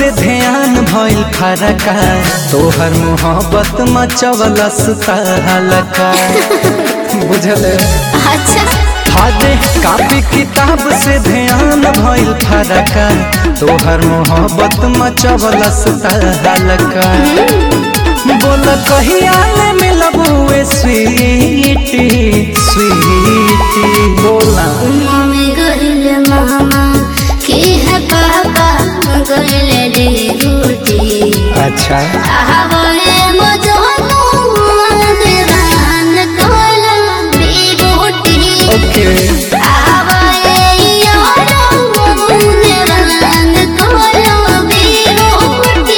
से ध्यान भइल फरका तोहर मोहब्बत मचवलस तहलका बुझल अच्छा हादे कापी किताब से ध्यान भइल फरका तोहर मोहब्बत मचवलस तहलका बोल कहिया ले मिलबुए स्वीटी स्वीटी बोला मम्मी गइल मामा के है पापा गइल रे गुटी अच्छा आवे मजनू देवान कोला बेगोटी ओके आवे यारो देवान कोला बेगोटी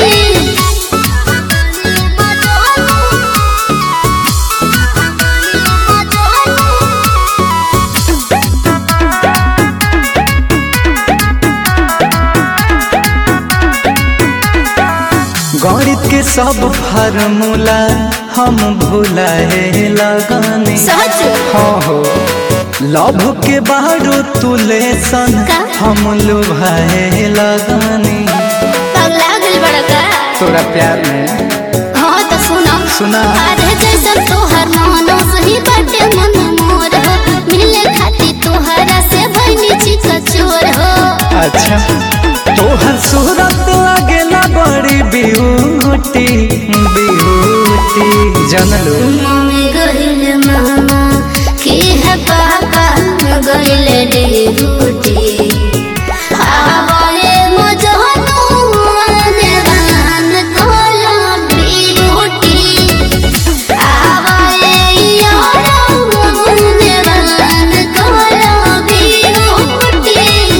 गणित के सब फार्मूला हम भुलाए लगनी सच हाँ हो लव के बारू तुले सन का? हम लुभाए लगनी पगला गइल बड़का तोरा प्यार में हाँ तो सुना सुना अरे जैसन तोहर मानो सही बाटे मन मोर हो मिले खाती तोहरा से भइनी चिक चोर हो अच्छा तोहर सूरत लगेला बड़ी ब्यूटी ब्यूटी जानलो मम्मी गइल मामा के है पापा गइल रे गुटी आवे मजनू देवान कोला बिगुटी आवे यारो देवान कोला बिगुटी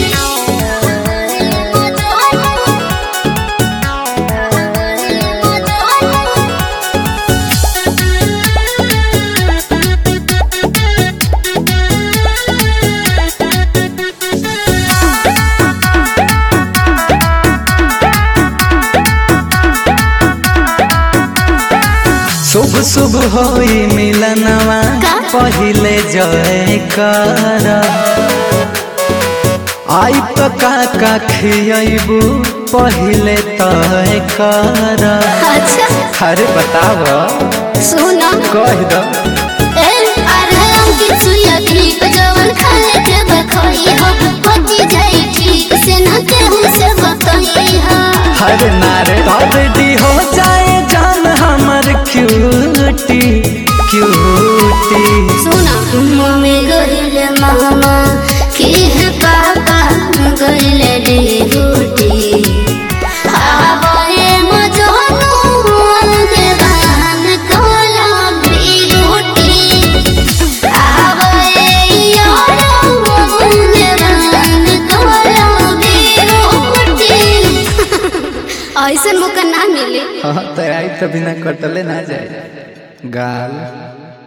शुभ शुभ होई मिलनवा का? पहिले जय कर आई तो काका खियबू पहिले तय कर अच्छा अरे बताव सुना कह दो ए अरे अंकित सुया दीप जवन खाए के बखई हो पति जाई ठीक से न केहू से बतई हो हर नारे रेडी हो जाए जान हमर क्यूटी क्यूटी सुना मम्मी गइल मामा की है पापा गइल रे गुटी आवे मजनू देवान कोला बिगुटी आवे यारो देवान कोला बिगुटी ऐसन मौका ना मिले हाँ तो आई तो बिना कटले ना जाए गाल